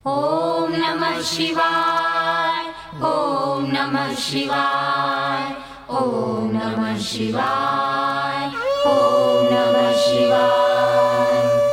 ॐ नमः शिवाय ॐ नमः शिवाय ॐ नमः शिवाय ॐ नमः शिवाय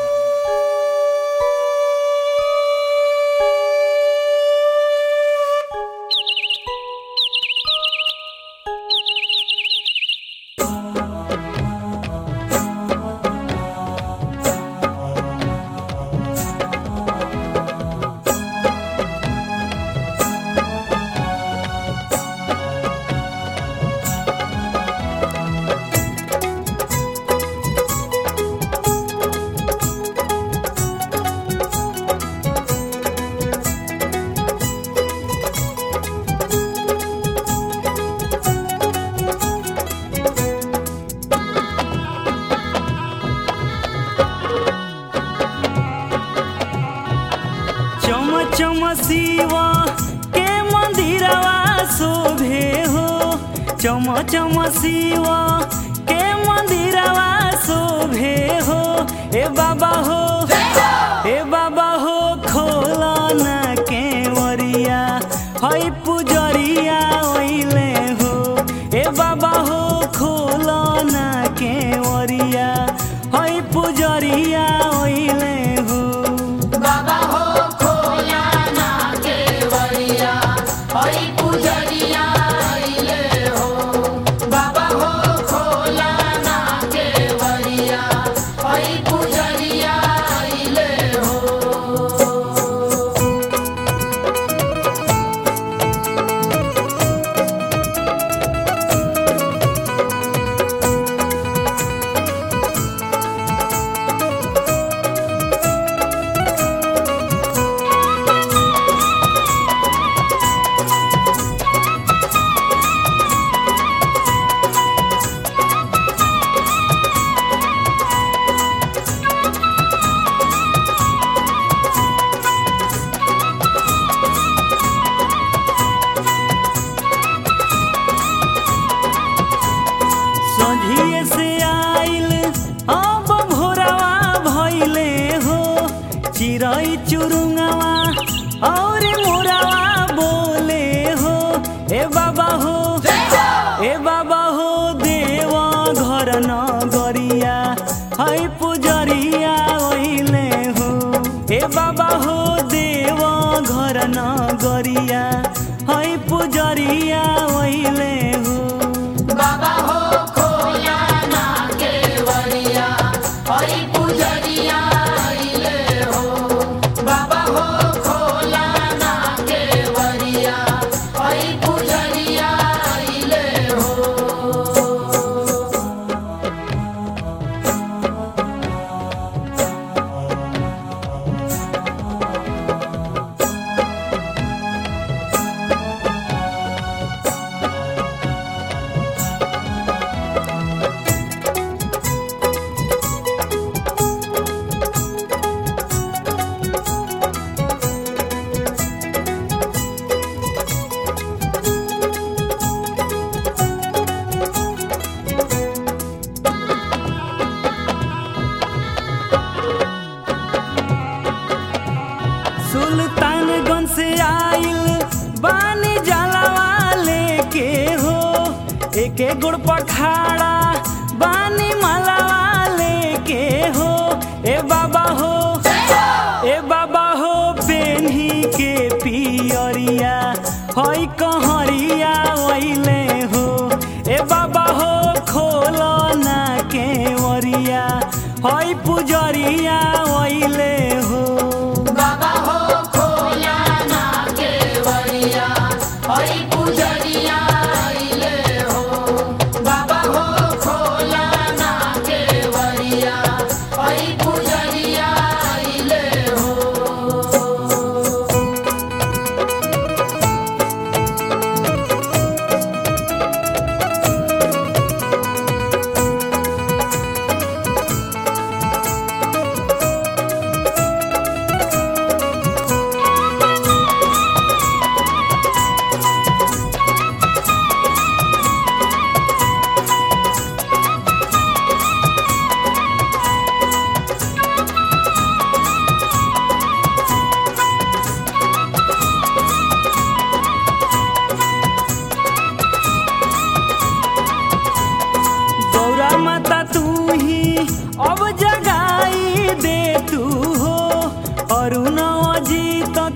चम चम शिवा के मंदिरवा शोभे हो चम चम शिवा के मंदिरवा शोभे हो ए बाबा हो ए बाबा हो खोला ना के वरिया हई पुजरिया ओइले हो ए बाबा हो खोला ना के वरिया हई पुजरिया ओइले हो बाबा हो खोला ना केवड़िया हरि पुजरिया अइले हो बाबा हो खोला ना केवड़िया हरि पुजरिया अइले हो सोझिए से आइल अब भोरवा भइले हो चिरई चुरुंगवा और मोरवा बोले हो ए बाबा हो ए बाबा हो देवा घर न गरिया है पुजरिया ओइले हो ए बाबा हो देवा घर न गरिया है पुजरिया ओइले हो बाबा हो खोला ना केवड़िया हरि पुजरिया अइले हो बाबा हो खोला ना केवड़िया हरि पुजरिया अइले हो सुल्तानगंज से आइल बानी जलवा लेके हो एक एक गुड़ पखाड़ा बानी मलवा लेके हो ए बाबा हो ए बाबा हो पेन्ही के पियरिया हई कहरिया ओइले हो ए बाबा हो खोलो ना के वरिया हई पुजरिया ओइले हो बाबा हो खोला ना केवड़िया हरि पुजरिया अइले हो बाबा हो खोला ना केवड़िया हरि पुजरिया अइले हो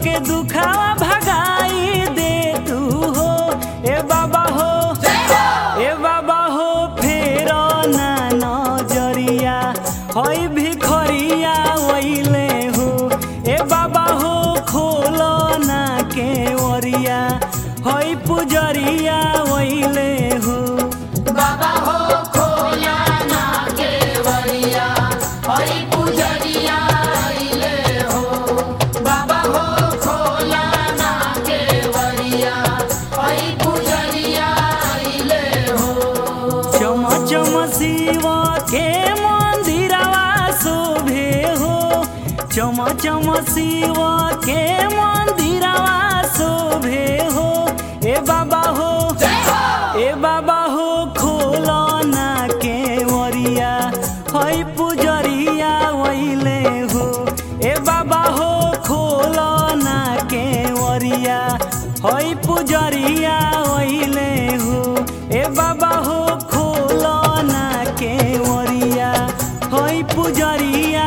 के दुखावा भगाई दे तू हो ए बाबा हो ए बाबा हो फेर ना नजरिया होई भिखरिया वैले हो ए बाबा हो खोल ना के ओरिया होई पुजरिया वैले हो बाबा हो खोला ना केवड़िया हरि पुजरिया अइले हो बाबा हो खोला ना केवड़िया हरि पुजरिया अइले हो चम चम शिव के मंदिरवा शोभे हो चम चम शिव के मंदिरवा शोभे हो ए बाबा हो ए बाबा हो खोल ना के वरिया हई पुजरिया वैले हो ए बाबा हो खोल ना के वरिया हई पुजरिया वैले हो ए बाबा हो खोल ना के वरिया हई पुजरिया